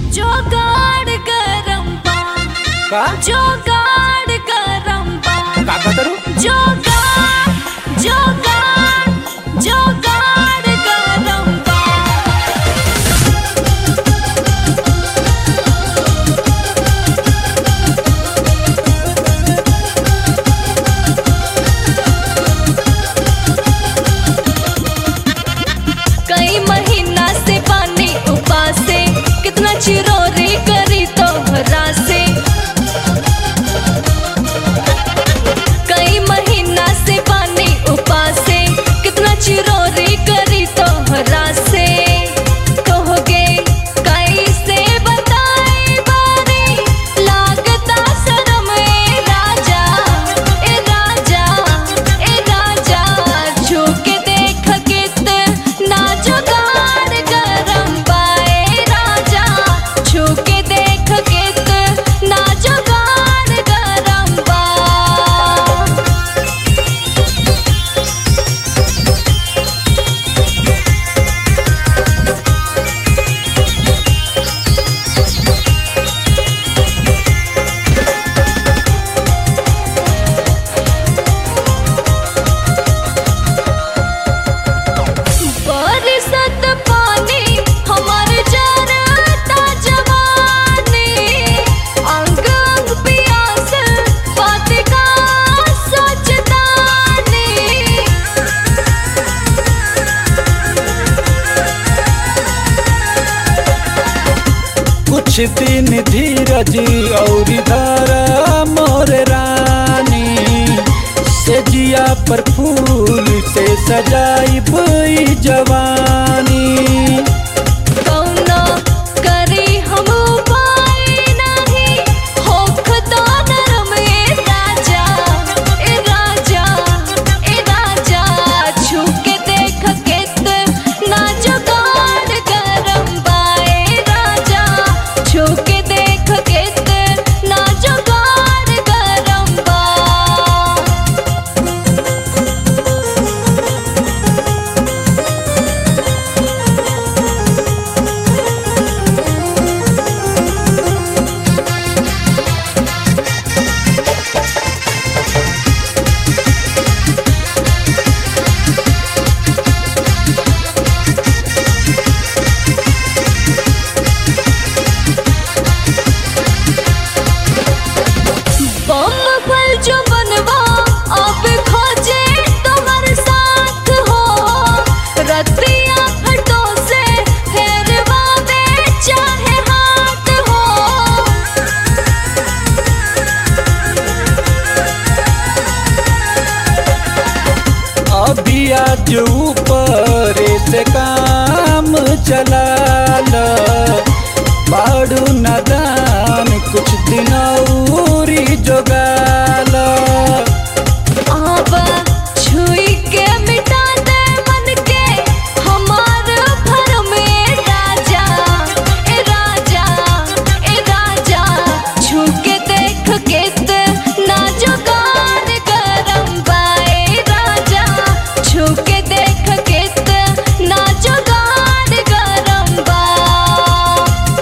जोगाड़ गरम बा का जोगाड़ गरम बा का करू जोगाड़ जोगाड़ जोगाड़ गरम बा कई महीना से पानी उपासे कितना चिरोरी करी तोहरा से कई महीना से पानी उपासे कितना चिरोरी करी तोहरा से कहोगे कैसे बताए बारी लागता शर्म ए राजा ए राजा ए राजा झुके देख कितना जुगाड़ गरम बाए राजा झुके देख कितना जुगाड़ गरम बा बरसत पानी हमार जरता जवानी अंग अंग पियास बात का सोचतानी कुछ दिन धीरज और धारा मोर रानी से जिया पर फूल से सजाई भई जवानी कौनो करी हम उपाय नहीं होखता नरम ए राजा ए राजा ए राजा छूके देख कितना जुगाड़ गरम बाए राजा छूके देख कितना जुगाड़ गरम बा बम फल जो बनवा अब खोजे तुम्हार साथ हो रतिया फटो से फेरवा में चाहे हाथ हो अभी आज ऊपर से काम चला बाड़ू नदान कुछ दिन औरी जो